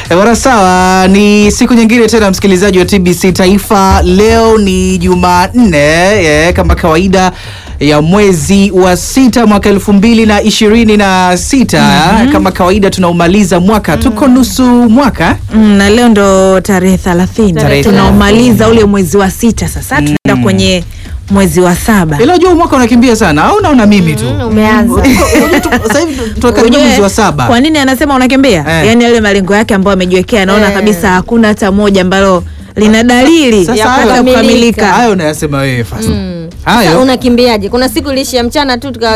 E, bwana sawa, ni siku nyingine tena msikilizaji wa TBC Taifa. Leo ni Jumanne e, kama kawaida ya mwezi wa sita mwaka elfu mbili na ishirini na sita kama kawaida tunaumaliza mwaka, tuko nusu mwaka Mm, na leo ndo tarehe thelathini Tarehe tunaomaliza ule mwezi wa sita sasa tunaenda kwenye mwezi wa saba ila jua mwaka unakimbia sana au naona mimi tu Umeanza. sasa hivi tunakaribia Ujue, mwezi wa saba kwa nini anasema unakimbia Eh. yaani yale malengo yake ambayo amejiwekea anaona Eh. kabisa hakuna hata moja ambalo lina dalili Sasa ya hayo- kuweza kukamilika. kukamilika hayo unayasema wewe fasa Sasa hayo unakimbiaje? Kuna siku iliishia mchana tu tukawa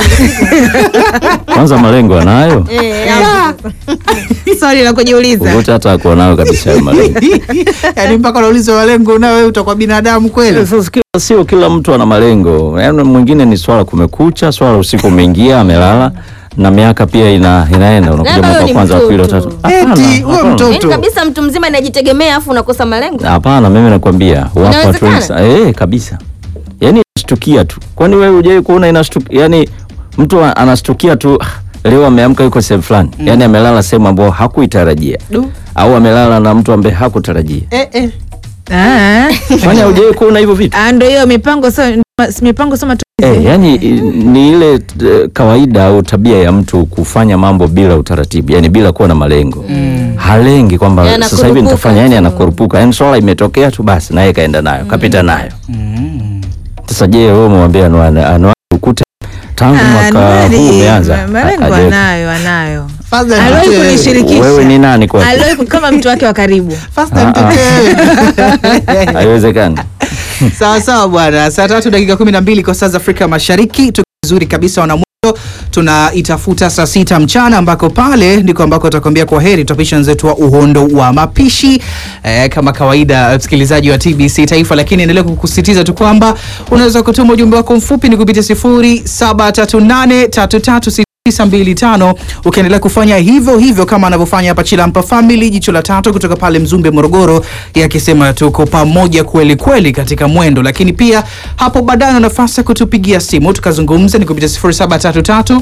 kwanza malengo anayo eh, hapo. swali la kujiuliza ukuta hata akuwa nayo kabisa hayo malengo yaani mpaka unauliza malengo nawe wewe utakuwa binadamu kweli Sasa kila- sio kila mtu ana malengo yaani mwingine ni swala kumekucha swala usiku umeingia amelala na miaka pia ina, inaenda unakuja Labda mwaka wewe wa ni kwanza wa pili wa mtoto. tatu Hapana, Eti, wewe hapana. mtoto. Yaani kabisa mtu mzima anajitegemea afu unakosa malengo. hapana mimi nakwambia wapo watu wengi Inawezekana? sa- eh kabisa yaani inashtukia tu kwani wewe hujai kuona inastukia yani mtu a- anastukia tu "Ah, leo ameamka yuko sehemu fulani yaani amelala sehemu ambayo hakuitarajia Du. au amelala na mtu ambaye hakutarajia eh, eh. Ah. kwani haujai kuona hivyo vitu Ah, ndo hiyo mipango so, mipango so matumizi Eh, yani i- ni ile eh, kawaida au tabia ya mtu kufanya mambo bila utaratibu, yani bila kuwa na malengo mm. halengi kwamba Yana sasa hivi kurupuka nitafanya, yani tu. anakurupuka, yani swala imetokea tu basi, naye kaenda nayo kapita nayo. Sasa je, wewe umwambia anuane anuane ukute tangu Ah, mwaka Anuari, huu umeanza, ma- malengo Hajawe- anayo anayo Fadha aliwahi nitetee. kunishirikisha wewe ni nani kwa aliwahi ku- kama mtu wake wa karibu Fasta Ah, ah. nitetee. haiwezekani. sawa sawa bwana saa tatu dakika kumi na mbili kwa saa za afrika mashariki tuko vizuri kabisa wanamwendo tunaitafuta saa sita mchana ambako pale ndiko ambako tutakwambia kwa heri tutapisha wenzetu wa uhondo wa mapishi eh, kama kawaida msikilizaji wa tbc taifa lakini endelea kukusitiza tu kwamba unaweza kutuma ujumbe wako mfupi ni kupitia sifuri saba tatu nane tatu tatu 925 ukiendelea kufanya hivyo hivyo kama anavyofanya hapa Chilampa Family jicho la tatu kutoka pale Mzumbe Morogoro, yakisema tuko pamoja kweli kweli katika mwendo, lakini pia hapo baadaye una nafasi ya kutupigia simu tukazungumza, ni kupitia 0733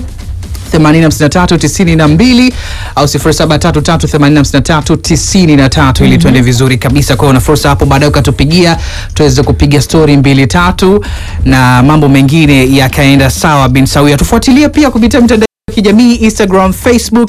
85392 au 0733859393 ili tuende vizuri kabisa. Kwa hiyo una fursa hapo baadaye ukatupigia tuweze kupiga stori mbili tatu na mambo mengine yakaenda sawa bin sawia. Tufuatilie pia kupitia mitandao ya kijamii Instagram, Facebook